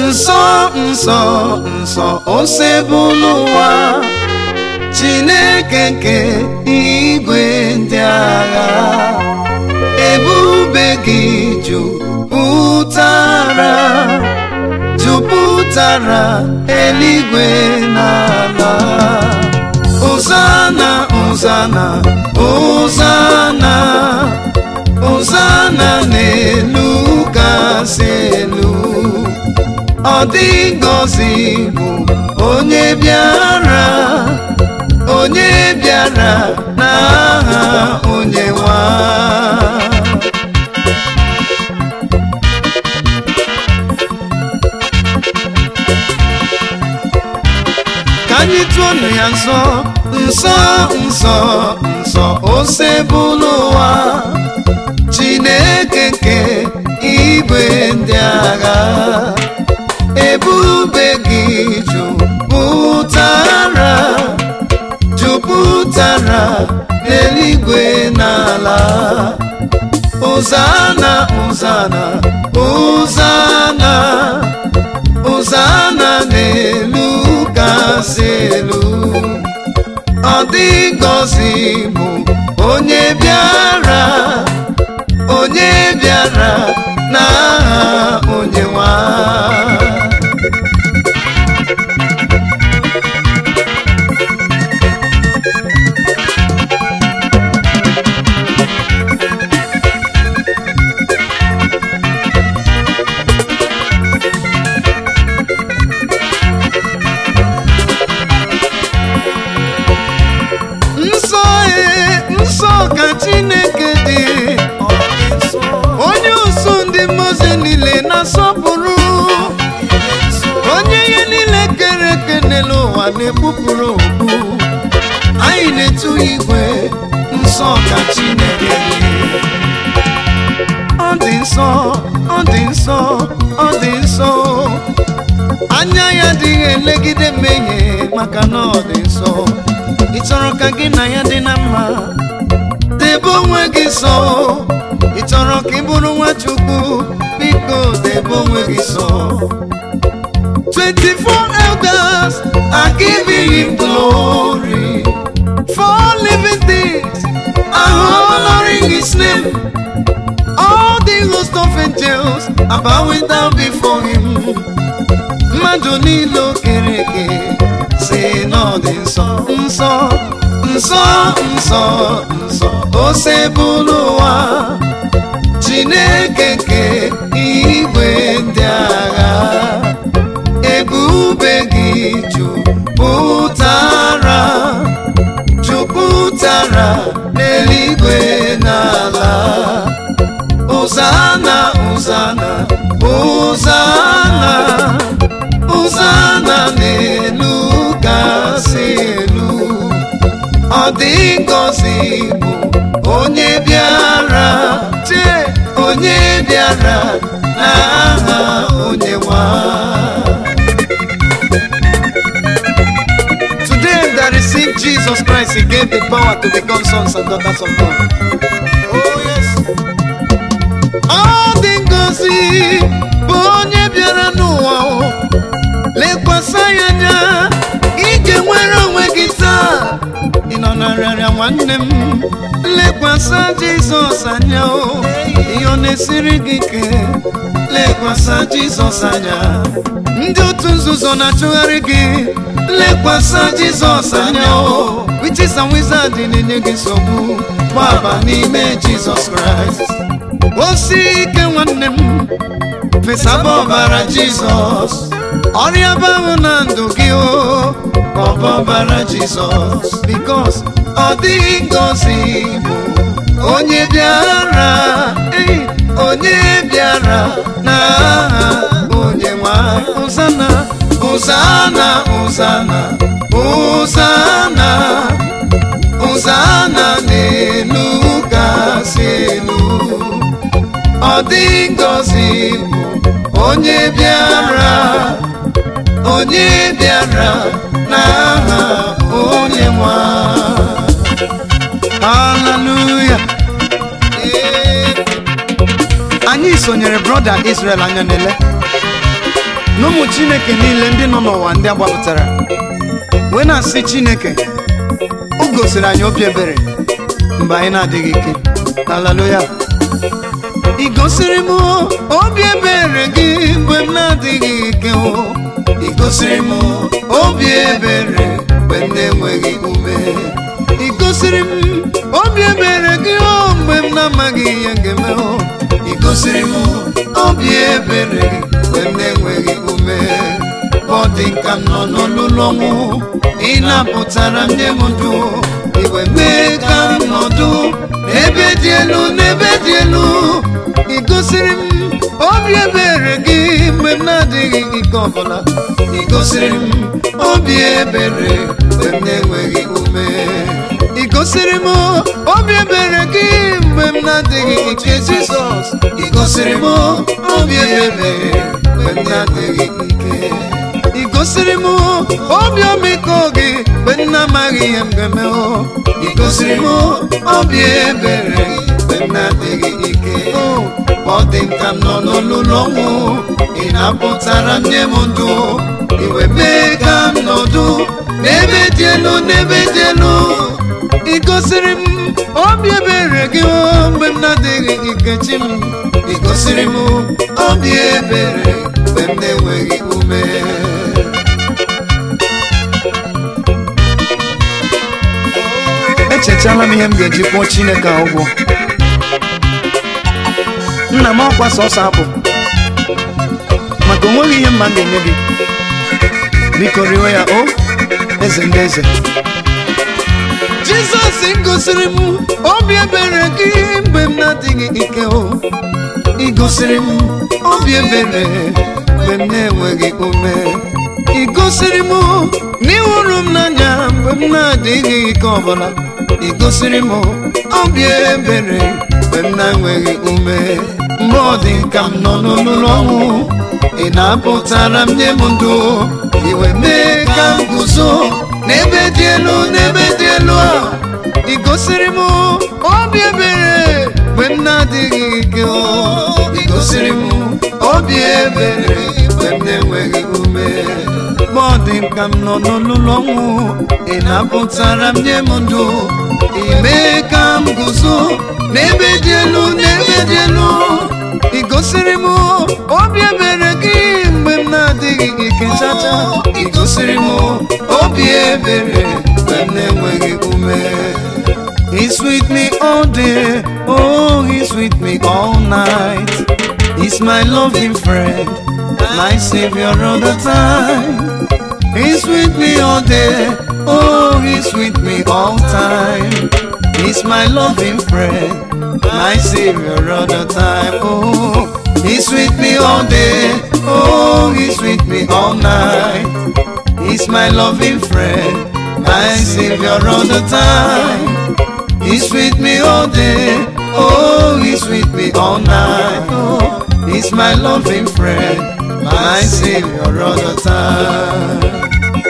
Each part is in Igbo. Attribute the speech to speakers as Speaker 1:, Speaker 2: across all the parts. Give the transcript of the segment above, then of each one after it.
Speaker 1: nsọ nsọ nsọ osebụlụ ụwa chineke nke igwe ndị agha ebube gị jupụtara jupụtara eluigwe n'ala Hosanna Hosanna Hosanna Hosanna n'elu kasị elu ọ dị ngọzi bụ onye bịara onye bịara n'aha onye nwa ka anyị tụọnụ ya nsọ nsọ nsọ nsọ osebụlụ ụwa chineke nke igwe ndị agha ebube gị jupụtara jupụtara n'eluigwe n'ala Hosanna Hosanna Hosanna Hosanna n'elu kasị elu ọ dị ngọzi bụ onye bịara onye bịara n'aha onye nwa nsọ e nsọ ka chineke dị onye usu ndị mmozi niile na-asọpụrụ onye ihe niile kere eke n'elu ụwa na-ekpupụrụ okpu anyị na-etu igwe nsọ ka chineke dị ọ dị nsọ ọ dị nsọ ọ dị nsọ anya ya adịghị elegide mmehie maka na ọ dị nsọ ị chọrọ ka gị na ya dị na mma debe onwe gị nsọ ị chọrọ ka ị bụrụ nwa chukwu biko debe onwe gị nsọ 24 elders are giving him glory four living things are honoring his name all the host of angels are bowing down before him mmadụ niile o kere eke si n'ọdị nsọ nsọ nsọ nsọ nsọ osebụlụ ụwa chineke nke igwe ndị agha ebube gị jupụtara jupụtara n'eluigwe n'ala Hosanna Hosanna Hosanna Hosanna n'elu kasị elu ọ dị ngọzi bụ onye bịara chee onye bịara n'aha onye nwa Today that received Jesus Christ, He gave the power to become sons and daughters of God. Oh yes. Ọ dị ngọzi bụ onye bịara n'ụwa o. lekwasị ya anya ị ga-enwere onwe gị taa ị nọ na nrịarịa nwanne m lekwasị Jizọs anya o ihe ọ na-esiri gị ike lekwasị Jizọs anya ndị otu nzuzo na-achụgharị gị lekwasị Jizọs anya o witches and wizards na-enye gị nsogbu gbaba n'ime Jizọs Kraịst osi ike nwanne m fesaba ọbara jizọs ọrịa bahụ na ndụ gị o ọba ọbara jizọs bikos ọ dịghị ngọzi bụ onye bịara ei onye bịara n'aha onye nwa ụzana ụzana ụzana ụzana ụzana n'elu kasị elu ọ dị ngọzi bụ onye bịara onye bịara n'aha onye nwa haleluya Ee. anyị sonyere brọda Israel anya n'ele na ụmụ chineke niile ndị nọ n'ụwa ndị agbapụtara wee na-asị chineke o gosiri anyị obi ebere mgbe anyị na-adịghị ike haleluya ị gosiri m obi ebere gị mgbe m na-adịghị ike o ị gosiri m obi ebere mgbe m na-enweghị ume ị gosiri m obi ebere gị o mgbe m na-amaghị ihe m ga-eme o ị gosiri m obi ebere gị mgbe m na-enweghị ume ọ dị ka m nọ n'olulu ọnwụ ị napụtara m nye m ndụ iwe mee ka m nọdụ n'ebe dị elu n'ebe dị elu ị gosiri m obi ebere gị mgbe m na-adịghị ike ọbụla ị gosiri m obi ebere mgbe m na-enweghị ume ị gosiri m obi ebere gị mgbe m na-adịghị ike jizọs ị gosiri m obi ebere mgbe m na-adịghị ike ị gosiri m obi ọmịiko gị mgbe m na-amaghị ihe m ga-eme o ị gosiri m obi ebere mgbe m na-adịghị ike o ọ dị m ka m nọ n'olulu ọnwụ ị na-apụtara m nye m ndụ iwe mee ka m nọdụ n'ebe dị elu n'ebe dị elu ị gosiri m obi ebere gị o mgbe m na-adịghị ike chi m ị gosiri m obi ebere mgbe m na-enweghị ume echetala m ihe m ga-eji kwụọ chineke a ụgwọ nna m ọkwa sọsọ abụ maka onweghị ihe mma m ga-enye gị biko riwe ya o eze ndị eze jizọs gosiri m obi ebere gị mgbe m na-adịghị ike o ị gosiri m obi ebere mgbe m na-enweghị ume ị gosiri m n'ịhụrụ m n'anya mgbe m na-adịghị ike ọbụla ị gosiri m obi ebere mgbe m na-enweghị ume mgbe ọ dị ka m nọ n'olulu ọnwụ ị na-apụtara m nye m ndụ iwe mee ka m guzo n'ebe dị elu n'ebe dị elu a ị gosiri m obi ebere mgbe m na-adịghị ike o ị gosiri m obi ebere mgbe m na-enweghị ume mgbe ọ dị m ka m nọ n'olulu ọnwụ ị na-apụtara m nye m ndụ ime ka m guzo n'ebe dị elu n'ebe dị elu ị gosiri m obi ebere gị mgbe m na-adịghị ike chacha ị gosiri m obi ebere mgbe m na-enweghị ume He's with me all day, oh, he's with me all night. He's my loving friend, my savior all the time. He's with me all day, oh, he's with me all time. He's my loving friend, my savior all the time. Oh, he's with me all day, oh, he's with me all night. He's my loving friend, my savior all the time. He's with me all day, oh, he's with me all night. Oh, he's my loving friend, my savior all the time.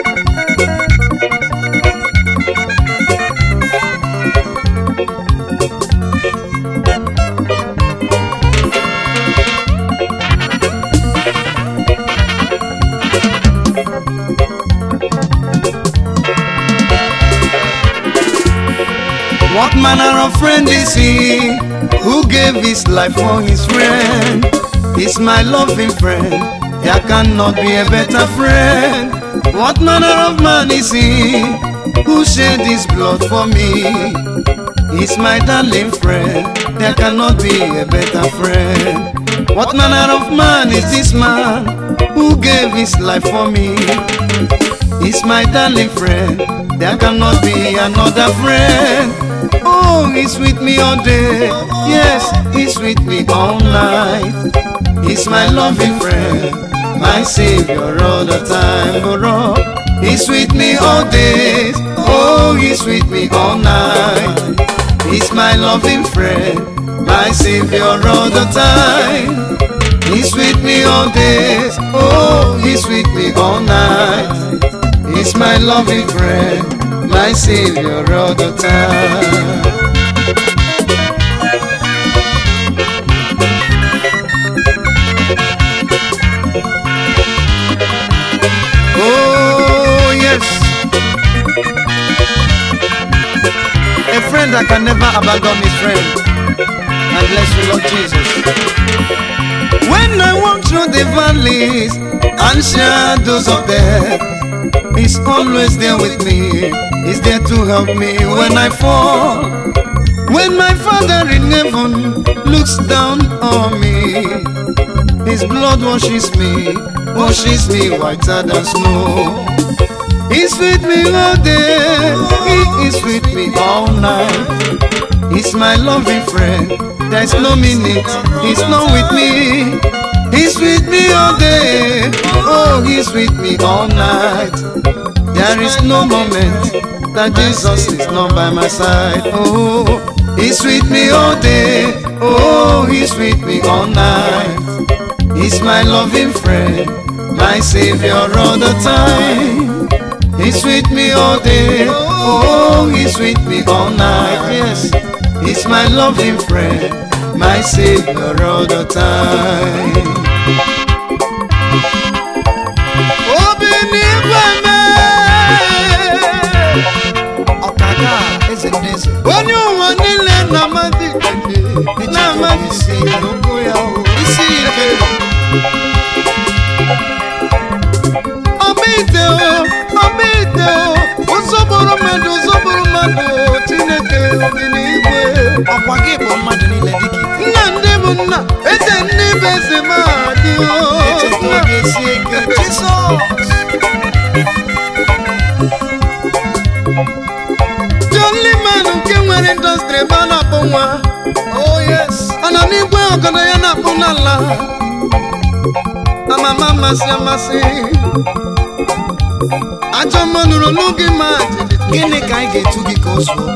Speaker 1: What manner of friend is he who gave his life for his friend? He's my loving friend. There cannot be a better friend. What manner of man is he who shed his blood for me? He's my darling friend. There cannot be a better friend. What manner of man is this man who gave his life for me? He's my darling friend. There cannot be another friend. Oh, he's with me all day. Yes, he's with me all night. He's my loving friend, my savior all the time. Oh, he's with me all day. Oh, he's with me all night. He's my loving friend, my savior all the time. He's with me all day. Oh, he's with me all night. He's my loving friend, my savior all the time. brother can never abandon his friend. I bless you, Lord Jesus. When I walk through the valleys and shadows of death, He's always there with me. He's there to help me when I fall. When my Father in heaven looks down on me, His blood washes me, washes me whiter than snow. He's with me all day, He is with me all night. He's my loving friend, there's no minute, He's not with me. He's with me all day, oh, He's with me all night. There is no moment that Jesus is not by my side. Oh, He's with me all day. Oh, He's with me all night. He's my loving friend, my Savior all the time. He's with me all day. Oh, He's with me all night. Yes, He's my loving friend, my Savior all the time. Obi n'igwe mee.
Speaker 2: ọkaga eze ndị eze
Speaker 1: onye ụwa niile na-amadị ikpe na-amadị isi n'okwu ya o. isi ike ọba ite o ọba ite o ụzọbụrụ mmadụ ụzọbụrụ mmadụ o, chineke obi n'igwe
Speaker 2: ọkwa gị bụ mmadụ niile dịka ite
Speaker 1: nna ndị bụ nna eze ndị bụ eze ma dị o
Speaker 2: echeta oge sie ike jizọs
Speaker 1: jolly man nke nwere indọstrị ebe a na-akpọ nwa
Speaker 2: oh yes
Speaker 1: ọ nọ n'igwe ọgọdọ ya na-akpụ n'ala amama amasị amasị ajọ mma nụrụ n'oge ma jijiji
Speaker 2: gịnị ka anyị ga-etu gị ka o zuo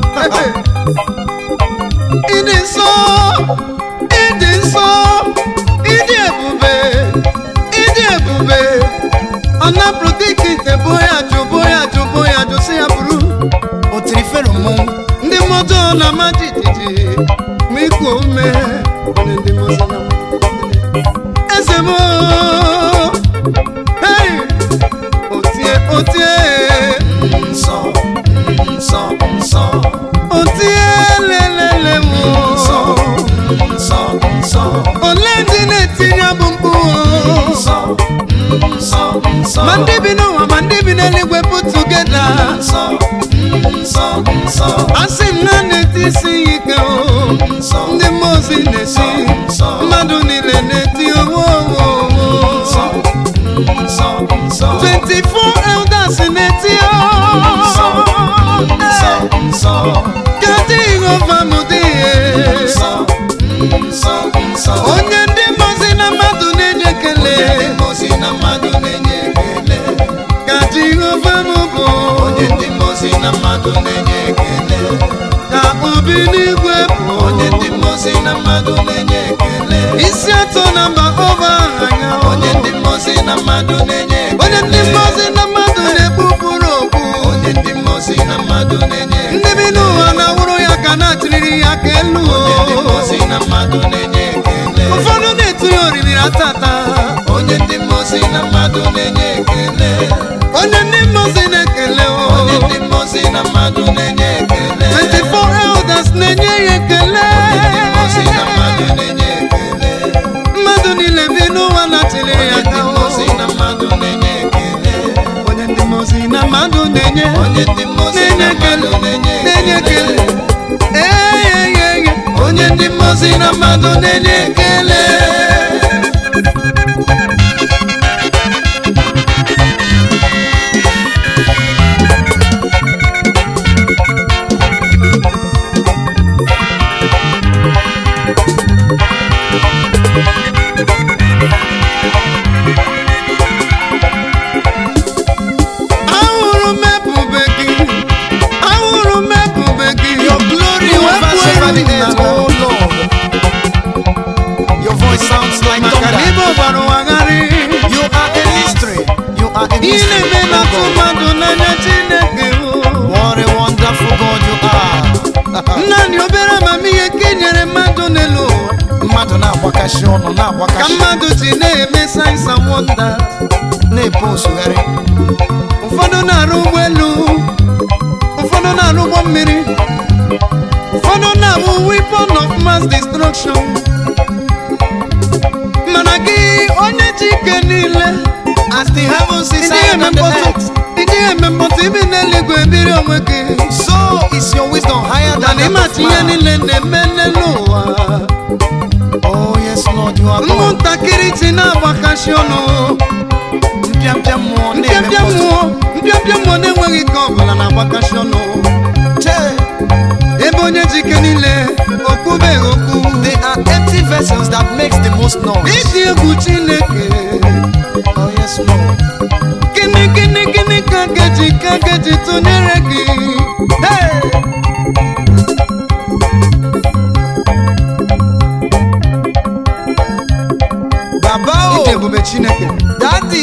Speaker 1: ịdị nsọ ịdị nsọ ịdị ebube ịdị ebube ọ napụrụ dịka ite bụ ya jụ bụ ya jụ bụ ya jụ si ya bụrụ
Speaker 2: o tiri fero mmọnwụ
Speaker 1: ndị mmụọ na-ama jijiji ma ikwu ume onye ndị mmụọ na-ama jijiji. eze m hey! otie otie
Speaker 2: nsọ nsọ nsọ
Speaker 1: otie lelele m
Speaker 2: nsọ nsọ nsọ
Speaker 1: ole ndị na-etinye abụ mkpu
Speaker 2: nsọ nsọ nsọ
Speaker 1: ma ndị bi n'ụwa ma ndị bi n'eluigwe put tugeda
Speaker 2: nsọ nsọ nsọ
Speaker 1: asị m na na-eti isi ya ike o
Speaker 2: nsọ
Speaker 1: ndị mmụọ ozi na-esi
Speaker 2: nsọ
Speaker 1: mmadụ niile na-eti owo owo
Speaker 2: nsọ nsọ nsọ
Speaker 1: 24 elders na-eti
Speaker 2: nsọ nsọ
Speaker 1: o
Speaker 2: nsọ
Speaker 1: ka Jehova m dị
Speaker 2: nsọ nsọ nsọ
Speaker 1: onye ndị mmụọ na mmadụ na-enye ekele
Speaker 2: ndị mozi na mmadụ na-enye ekele
Speaker 1: ka Jehova m bụ
Speaker 2: onye ndị mozi na mmadụ na-enye ekele
Speaker 1: ka obi n'igwe bụ
Speaker 2: onye ndị mozi na mmadụ na-enye ekele
Speaker 1: isi atọ na mba ọba anya
Speaker 2: onye ndị mozi na mmadụ na-enye ekele
Speaker 1: onye ndị mmụọ na mmadụ na-ekpupụrụ okpu
Speaker 2: onye ndị mozi na mmadụ na-enye ekele
Speaker 1: ndị bi n'ụwa na-awụrụ ya ka na-achịrịrị ya ka elu
Speaker 2: onye ndị mozi na mmadụ na-enye ekele
Speaker 1: ụfọdụ na-etu ya oriri atata
Speaker 2: onye ndị mozi na mmadụ na-enye ekele
Speaker 1: onye ndị mmụọ na-ekele o
Speaker 2: onye ndị mozi na mmadụ na-enye ekele
Speaker 1: 24 elders na-enye ya ekele
Speaker 2: ndị mozi na mmadụ na-enye ekele
Speaker 1: mmadụ niile bi n'ụwa na-achịrịrị ya
Speaker 2: onye ndị
Speaker 1: ka o
Speaker 2: mozi na mmadụ na-enye ekele
Speaker 1: onye ndị mmụọ na mmadụ na-enye
Speaker 2: onye ndị mozi
Speaker 1: na-enye
Speaker 2: na
Speaker 1: ekele
Speaker 2: mmadụ na-enye
Speaker 1: na-enye ekele
Speaker 2: ekele
Speaker 1: eyeyeye
Speaker 2: onye ndị mozi na mmadụ na-enye ekele
Speaker 1: ahụrụ m ebube gị ahụrụ m ebube gị
Speaker 2: Your glory overs over the earth, oh Lord. Your voice sounds like
Speaker 1: maka na
Speaker 2: thunder.
Speaker 1: ibe ọbara ụwagharị
Speaker 2: You are a mystery. You are a
Speaker 1: ihe
Speaker 2: mystery.
Speaker 1: na-eme
Speaker 2: oh
Speaker 1: na-atụ
Speaker 2: God.
Speaker 1: mmadụ n'anya chineke o.
Speaker 2: What a wonderful God you are.
Speaker 1: naanị obere amamihe ka i nyere mmadụ n'elu ụwa
Speaker 2: Mmadụ na-agbakashi ọnụ
Speaker 1: ka
Speaker 2: na-agbakashi
Speaker 1: mmadụ ji na-eme sayensị and wonder
Speaker 2: na-ebu osugharị.
Speaker 1: ụfọdụ na-arụ ụgbọelu ụfọdụ na-arụ ụgbọ mmiri mass destruction mana gị onye ji ike niile
Speaker 2: As the heavens is
Speaker 1: ndị
Speaker 2: higher
Speaker 1: eme
Speaker 2: than the
Speaker 1: mkpọtụ
Speaker 2: earth,
Speaker 1: ndị eme mkpọtụ ibi n'eluigwe biri onwe gị
Speaker 2: so is your wisdom higher than
Speaker 1: mana
Speaker 2: that
Speaker 1: ịmachi
Speaker 2: of
Speaker 1: ihe
Speaker 2: man.
Speaker 1: niile na-eme n'elu ụwa
Speaker 2: Oh yes, Lord, you are God.
Speaker 1: ụmụntakịrị ji na-agbakashi ọnụ
Speaker 2: Mpịampịa mmụọ na-eme
Speaker 1: mpịapịa
Speaker 2: mkpọtụ.
Speaker 1: mmụọ mpịapịa mmụọ na-enweghị ike ọbụla na-agbakashi ọnụ
Speaker 2: Chee,
Speaker 1: ebe onye ji ike niile okwubeghị okwu
Speaker 2: They are empty vessels that makes the most noise.
Speaker 1: iji egwu chineke
Speaker 2: Oh yes, Lord.
Speaker 1: gịnị gịnị gịnị ka ga-eji ka ga-eji tụnyere gị Hey!
Speaker 2: Baba
Speaker 1: ije
Speaker 2: o,
Speaker 1: ebube chineke
Speaker 2: Daddy.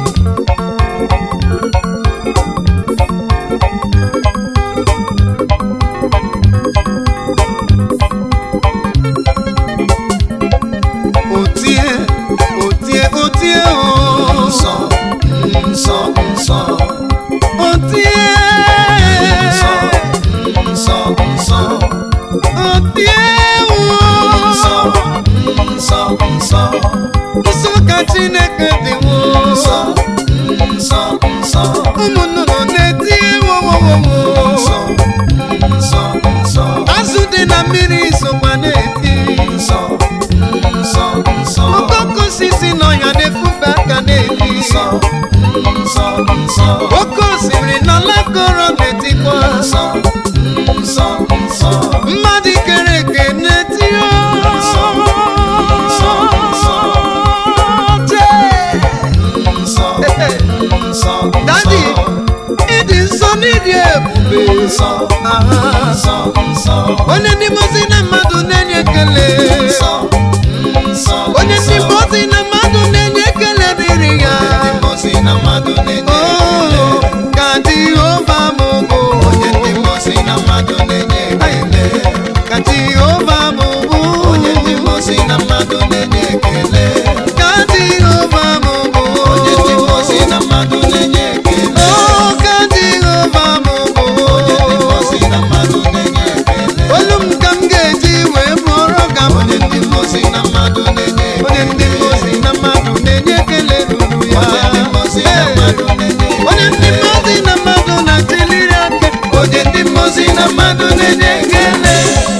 Speaker 1: otie otie otie o
Speaker 2: Nsọ, nsọ, nsọ,
Speaker 1: otie
Speaker 2: nsọ, nsọ, nsọ,
Speaker 1: otie
Speaker 2: nsọ,
Speaker 1: o
Speaker 2: nsọ, nsọ,
Speaker 1: nsọ ka chineke dị wo
Speaker 2: nsọ, nsọ, nsọ,
Speaker 1: ụmụ nnụnụ na-eti wowowowo
Speaker 2: nsọ, nsọ, nsọ,
Speaker 1: azụ dị na mmiri sokwa na-eti
Speaker 2: nsọ, nsọ, nsọ,
Speaker 1: okoko osisi n'ọhịa na-efufe aka na-eti
Speaker 2: nsọ, nsọ, nsọ,
Speaker 1: oke osimiri na lakọrọ na-etikwa
Speaker 2: nsọ, nsọ, nsọ.
Speaker 1: mmadụ kere eke na-eti
Speaker 2: Nsọ, nsọ, nsọ.
Speaker 1: Jee!
Speaker 2: Nsọ, nsọ,
Speaker 1: Daddy,
Speaker 2: nsọ,
Speaker 1: ịdị nsọ n'ịdị ebube
Speaker 2: nsọ,
Speaker 1: Aha.
Speaker 2: nsọ, nsọ,
Speaker 1: onye ndị mozi na mmadụ na-enye ekele
Speaker 2: nsọ, nsọ,
Speaker 1: onye ndị
Speaker 2: nsọ.
Speaker 1: mozi na mmadụ na-enye ekele dịrị ya
Speaker 2: Ndị mozi na mmadụ na-enye
Speaker 1: Oh,
Speaker 2: ekele.
Speaker 1: ka Jehova m bụ
Speaker 2: Onye ndị mozi na mmadụ na-enye ekele.
Speaker 1: ka Jehova m bụ
Speaker 2: Onye ndị mozi na mmadụ na-enye ekele.
Speaker 1: ka Jehova m bụ
Speaker 2: Onye ndị mozi na mmadụ na-enye ekele.
Speaker 1: Oh, ka Jehova m bụ
Speaker 2: Onye ndị mozi na mmadụ na-enye ekele.
Speaker 1: olu m ka m ga-eji wee bụrụ ka m
Speaker 2: Onye ndị mozi na mmadụ na-enye
Speaker 1: onye ndị
Speaker 2: ekele.
Speaker 1: mozi na mmadụ na-enye ekele ruru ya
Speaker 2: Onye ndị mozi na mmadụ na-enye
Speaker 1: onye ndị
Speaker 2: ekele.
Speaker 1: mozi na mmadụ na-achịliri aka
Speaker 2: Onye ndị mozi na mmadụ na-enye ekele.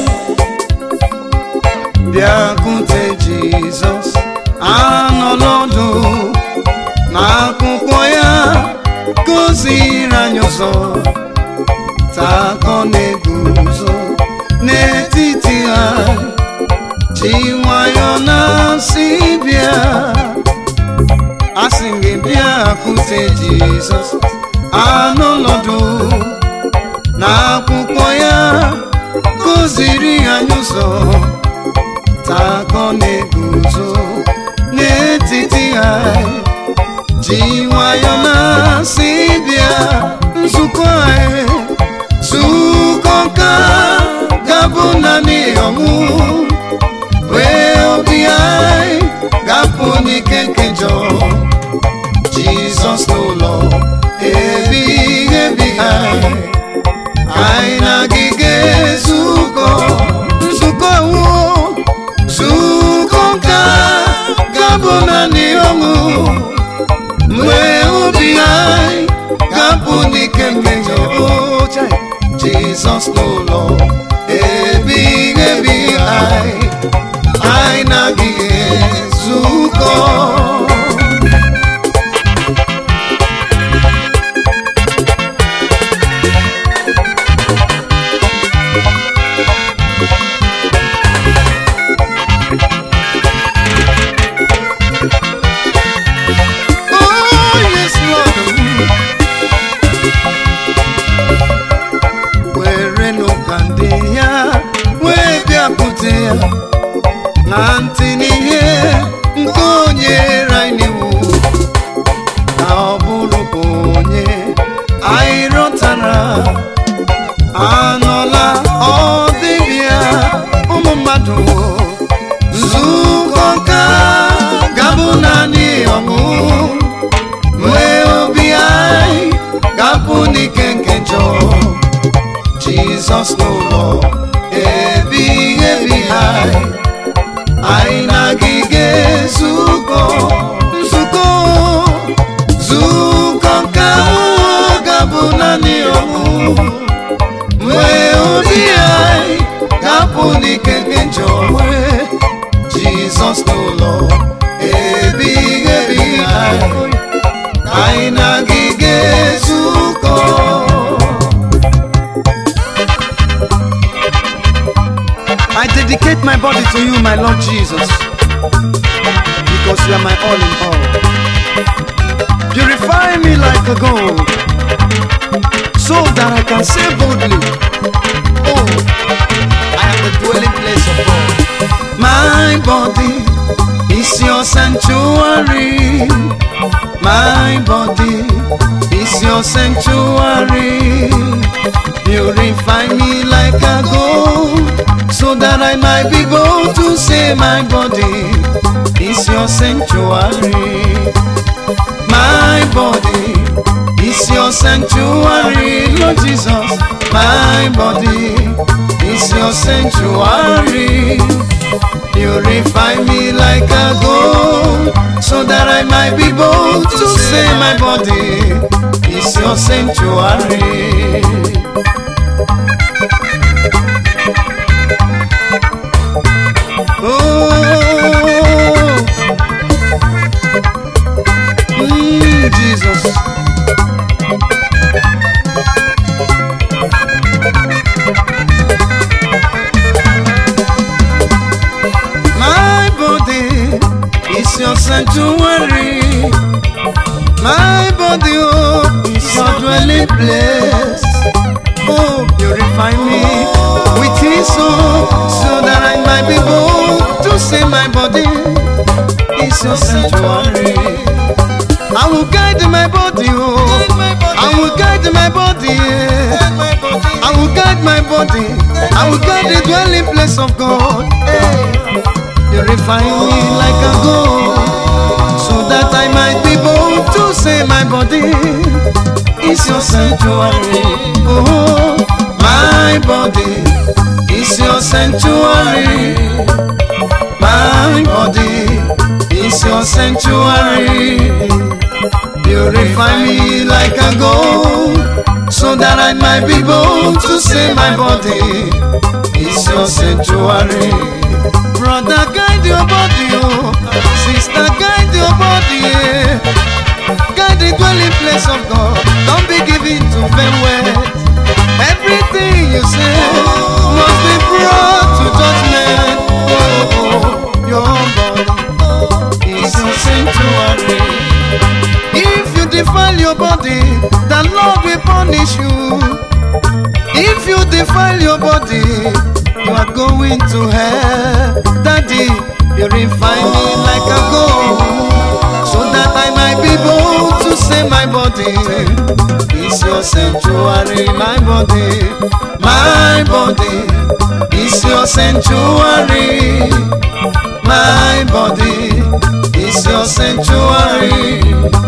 Speaker 1: bịakwute jizọs anọla ọdụ n'akwụkwọ ya goziri anyị ụzọ takọ na-eguzo n'etiti ha ji nwayọ na-asị bịa asị gị bịakwute jizọs anọla ọdụ n'akwụkwọ ya kụziri anyị ụzọ takọ na-eguzo n'etiti anyị ji nwayọ na-asị bịa nzukọ anyị zukọ ka gabụ naanị ọnwụ wee obi anyị gapụ n'ike nke njọ jizọs n'ụlọ ebighị ebi anyị anyị na gị ga-ezukọ nzukọ wụ zukọ ka gabụ naanị ọṅụ mgbe obi anyị gapụ n'ike nke oche jizọs n'ụlọ ebighị ebi anyị anyị na gị ga-ezukọ Oh, yes, Lord. werenụ ka ndị ya wee bịakwute ya na ntị n'ihe nke onye anyị n'iwu ka ọ bụrụ ka onye anyị rọtara anọla ọdịbịa ụmụ mmadụ nzukọ ka gabụ naanị ọṅụ wee obi anyị gapụ n'ike nke njọ jizọs n'ụlọ ebighị ebi anyị anyị na gị ga-ezukọ nzukọ zukọ nke ahụ ga-abụ naanị ọmụ mgbe obi anyị ga-apụ n'ike nke njọ nwere jizọs n'ụlọ ebighị ebi anyị anyị na gị ga-ezukọ I dedicate my body to you, my Lord Jesus, because you are my all in all. Purify me like a gold, so that I can say boldly, Oh, I am the dwelling place of God. My body is your sanctuary. My body is your sanctuary. Purify me like a gold, so that I might be bold to say my body is your sanctuary. My body is your sanctuary, Lord Jesus. My body is your sanctuary. Purify me like a gold, so that I might be bold to say my body is your sanctuary. Oh, mm, Jesus. My body is your sanctuary. My body, oh, is your dwelling place. Oh, purify me with his soul, so that I might be bold to say my body is your sanctuary. I will guide my body, oh, I will guide my body, yeah. I will guide my body, I will guide the dwelling place of God. Hey. Purify me like a gold, so that I might be bold to say my body is your sanctuary. Oh, my body is your sanctuary. My body is your sanctuary. Purify me like a gold, so that I might be bold to say my body is your sanctuary. Brother, guide your body, oh. Sister, guide your body, yeah. Guide the dwelling place of God. Don't be given to vain words. Everything you say must be brought to judgment. Oh, your body is your sanctuary. If you defile your body, the Lord will punish you. If you defile your body, you are going to hell. Daddy, purify me like a gold, so that I might be bold to say my body is your sanctuary. My body, my body is your sanctuary. My body is your sanctuary.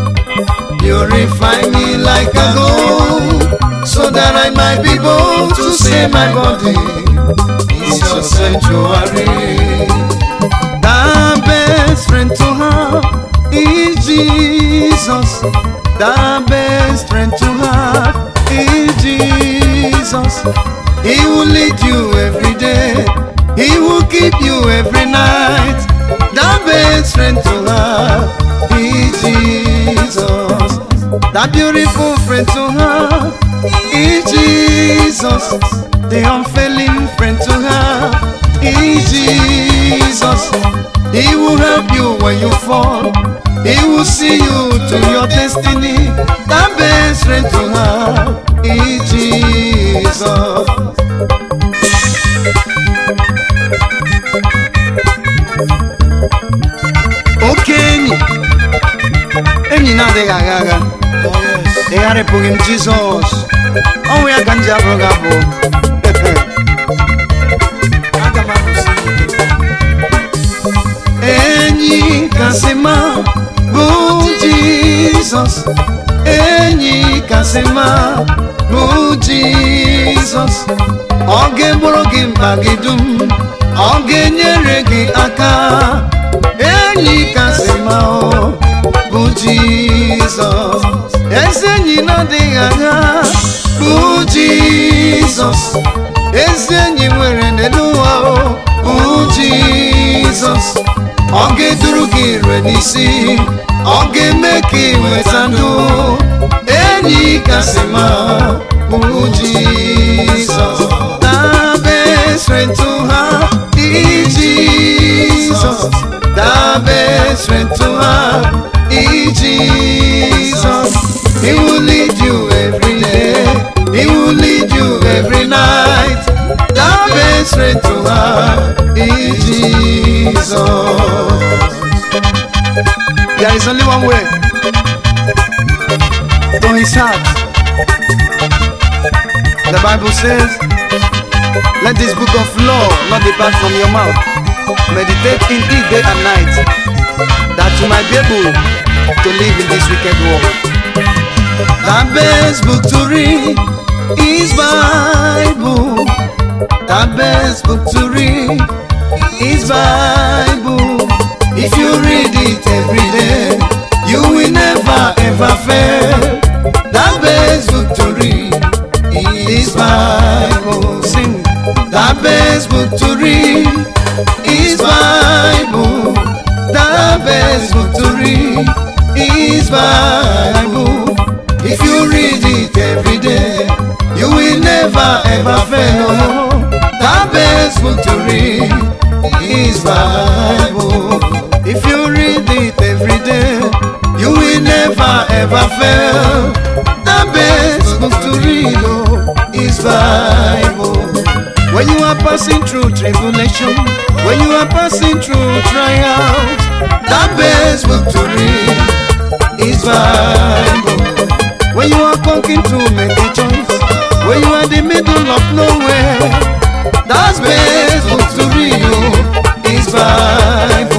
Speaker 1: Purify me like a gold, so that I might be bold to say my body is your sanctuary. The best friend to have is Jesus. The best friend to have is Jesus. He will lead you every day. He will keep you every night. The best friend to have is Jesus. The beautiful friend to have is Jesus. The unfailing friend to have is Jesus. He will help you when you fall. He will see you to your destiny. The best friend to have is Jesus. Oke enyi, enyi na-adịghị agha agha.
Speaker 2: Oh, yes.
Speaker 1: Ịgharịpụghị m Jizọs. Ọnwụ ya ka m ji abụrụ gị abụ.
Speaker 2: Aga m arụsi
Speaker 1: enyi kasị mma bụ jizọs enyi kasị mma bụ jizọs ọ ga-egboro gị mkpa gị dum ọ ga-enyere gị aka Jizọs ezi enyi na-adịghị agha bụ Jizọs ezi enyi nwere n'elu ụwa o, bụ Jizọs ọ ga-eduru gị ire n'isi ọ ga-eme ka ị nweta ndụ enyi kasị ma bụ Jizọs dabe strength to her in Jesus dabe strength to her in Jesus he will lead you every day he will lead you every night dabe strength to her in Jesus there is only one way to his heart the Bible says let this book of law not depart from your mouth. Meditate in it day and night, that you might be able to live in this wicked world. The best book to read is Bible. The best book to read is Bible. If you read it every day, you will never ever fail. The best book to read is Bible. Sing. The best book to read is Bible. The best book to read is Bible. If you read it every day, you will never ever fail. The best book to read is Bible. If you read it every day, you will never ever fail. The best book to read oh, is Bible. When you are passing through tribulation, when you are passing through trials, the best book to read is Bible. When you are conking to make a choice, when you are in the middle of nowhere, that's best book to read oh, is Bible.